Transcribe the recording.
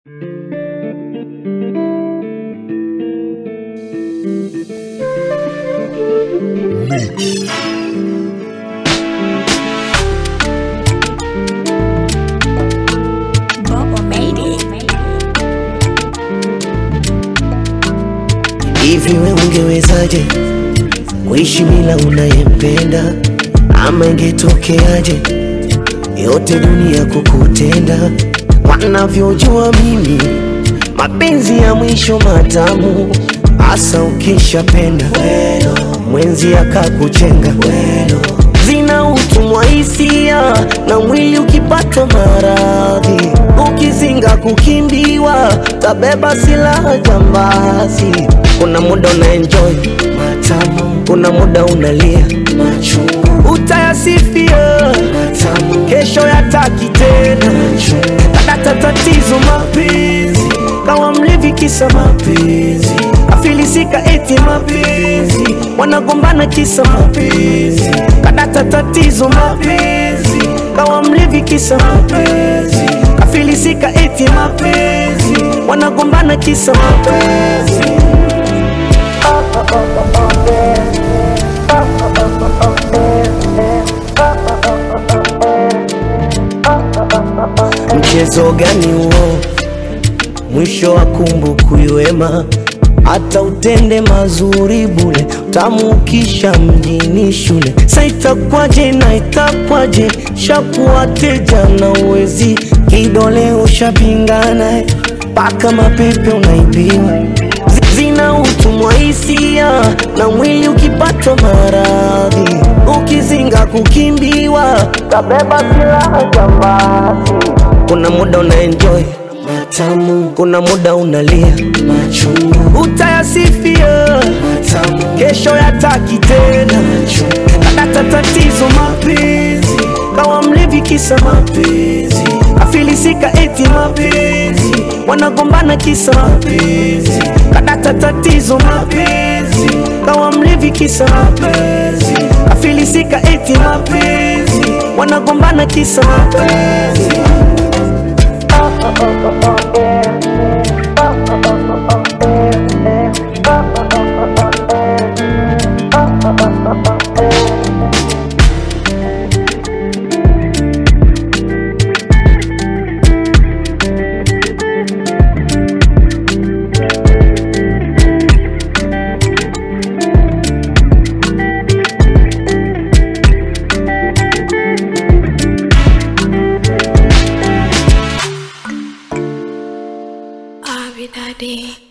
Hivi we ungewezaje kuishi bila unayempenda? Ama ingetokeaje yote dunia kukutenda? Wanavyojua mimi mapenzi ya mwisho matamu, hasa ukishapenda mwenzi akakuchenga zina utumwa hisia na mwili ukipatwa maradhi, ukizinga kukimbiwa, tabeba silaha jambazi. Kuna muda una enjoy matamu, kuna muda unalia machungu, utayasifia matamu, kesho yataki tena kadata tatizo mapenzi, kawa mlevi kisa mapenzi, afilisika eti mapenzi, wanagombana kisa mapenzi, kadata tatizo mapenzi, kawa mlevi kisa mapenzi, afilisika eti mapenzi, wanagombana kisa mapenzi. Mchezo gani huo? Mwisho wa kumbukumbu wema, hata utende mazuri bule, tamukisha mjini shule. Sa itakwaje na itakwaje, shakuwa teja na uwezi, kidole ushapingana, paka mapepe unaibiwa zina utumwa hisia na mwili ukipatwa maradhi, ukizinga kukimbiwa, tabeba silaha jambazi. Kuna muda una enjoy matamu, kuna muda unalia machungu, utayasifia matamu, kesho yataki tena kadata tatizo mapenzi, kawa mlevi kisa mapenzi, afilisika eti mapenzi, wanagombana kisa mapenzi, kadata tatizo mapenzi, kawa mlevi kisa mapenzi, afilisika eti mapenzi, wanagombana kisa mapenzi. I'll be that day.